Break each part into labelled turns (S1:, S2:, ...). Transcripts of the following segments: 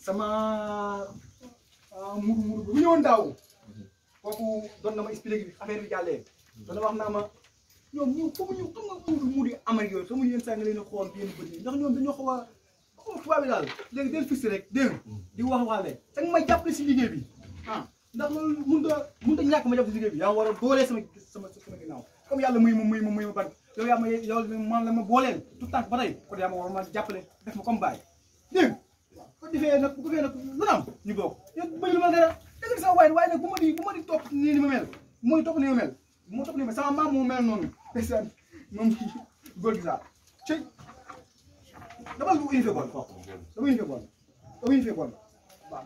S1: sama muru muru bu ñëwoon daaw kooku doon na ma expliqué bi affaire bi jàllee doon na wax naa ma ñoom ñu xamuñu xam nga muuru muuru yi Amérique yooyu xamuñu yenn saa nga leen a xool yenn bët yi ndax ñoom dañoo xaw a xaw a tubaab bi daal léegi del fixé rek dégg nga di wax waxaale da nga may jàppale si liggéey bi ah ndax loolu mënut a mënut a ñàkk ma jàpp si liggéey bi yaa war a doolee sama sama sama ginnaaw comme yàlla muy ma muy ma muy ma ban yow yaa ma yow man la ma booleel tout temps ba tey kon yaa ma war ma jàppale def ma comme bàyyi dégg nga ko defee nag bu ko defee nag lu na am ñu bokk yow bëri ma dara dëgg la sama waaye waaye nag bu ma di bu ma di topp nii ni ma mel mooy topp ni ma mel moo topp ni ma sama maam moo mel noonu ndeysaan moom góor gi sax cëy dama bu unité bool dama unité bool dama unité bool waaw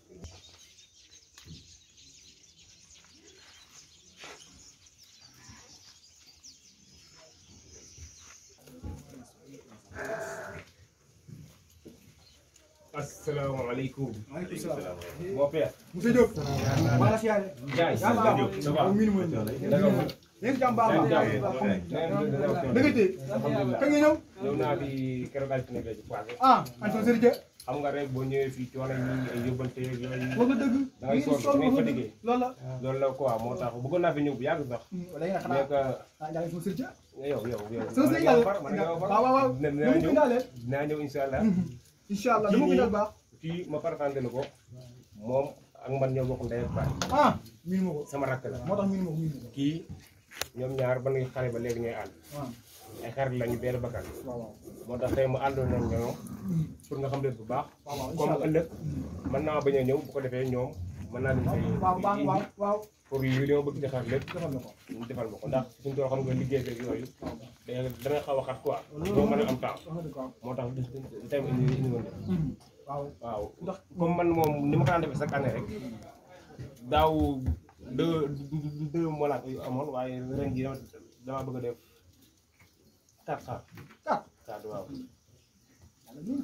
S2: asalaamaaleykum.
S1: maaleykum salaam.
S2: Mon père.
S1: monsieur Diop. maa la siyaare.
S2: Ndiaye.
S1: yaa baax
S2: Diop ça va.
S1: moom miinu ma ñu.
S2: Naka mu?
S1: yéen jàmm baax
S2: Jàmm
S1: baax
S2: jàmm.
S1: baax
S2: Alhamdulilah.
S1: da nga téye kañ nga ñëw
S2: ñëw naa fi keroog altine bi passé.
S1: ah Antoine Serigne
S2: xam nga rek boo ñëwee fii coono yi ay yóbbante yeeg yooyu.
S1: wax nga dëgg
S2: Da ngay sonn, da ngay fatigué.
S1: loolu la
S2: loolu la quoi moo tax bëggoon naa fi ñëw bu yàgg sax.
S1: wala nga
S2: mais
S1: xanaa
S2: que
S1: ah Ndiaye sama Serigne
S2: yow yow yow.
S1: sama
S2: man ak
S1: Serigne
S2: yow far man ak yow far.
S1: waaw waaw waaw
S2: Dina-
S1: dama
S2: dinaa
S1: ko
S2: ñëw
S1: indaale
S2: dinaa ñëw incha allah.
S1: incha allah dama ko indal baax
S2: kii ma faratante la ko moom ak man ñoo bokk ndey ak baay
S1: ah miinu ma ko
S2: sama rakk la.
S1: moo tax miinu ma ko miinu ma ko
S2: kii ñoom ñaar ba ngay xale ba léegi ñooy ànd
S1: waaw
S2: ay xarit lañu benn bakkan
S1: waaw waaw
S2: moo tax tey mu àndoon nañ ñoom pour nga xam leen bu baax
S1: waaw waaw incha
S2: comme
S1: allah
S2: ëllëg mën naa bañ a ñëw bu ko defee ñoom mën naa leen fay
S1: waaw waaw waaw waaw
S2: pour li li ma bëgg defar lépp
S1: defal na ko
S2: ñu defal ma ko ndax suñu tool xam nga liggéey beeg yooyu da dana xaw a xat quoi doo mën a am temps
S1: wax nga dëgg waaw
S2: moo tax tey ma indi indi woon de
S1: waaw
S2: waaw
S1: ndax
S2: comme man moom ni ma ko daan defee chaque année rek daaw deux deux mois yu amoon waaye ren jii dama dama bëgg a def quatre xar
S1: kat
S2: quatre waaw
S1: yàlla miinu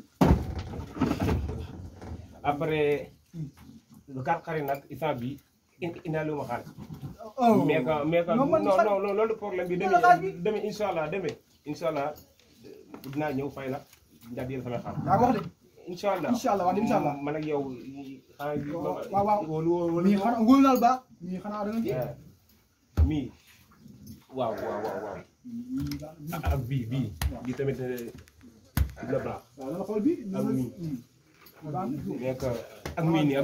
S2: après lu quatre xar yi nag instant bi indaale wu ma xaalis
S1: oh
S2: mais que mais que
S1: non
S2: non
S1: man
S2: non
S1: fan-
S2: non loolu problème bi
S1: Loolu xaalis bi.
S2: demee demee incha allah demee incha allah dinaa ñëw fay la ndax yéen samay xaar
S1: yaa ko wax de
S2: incha allah
S1: Incha allah waaw incha allah.
S2: man ak yow xanaa bi
S1: waaw waaw.
S2: wóolu wóolu
S1: mii xanaa ngóolu naal baax mii xanaa da nga kii
S2: mii waaw waaw waaw waaw
S1: mii daal mii.
S2: ak bii bii bii tamit dina baax
S1: waaw dama xool bi
S2: Ak mii.
S1: baax na
S2: mais que ak mii nii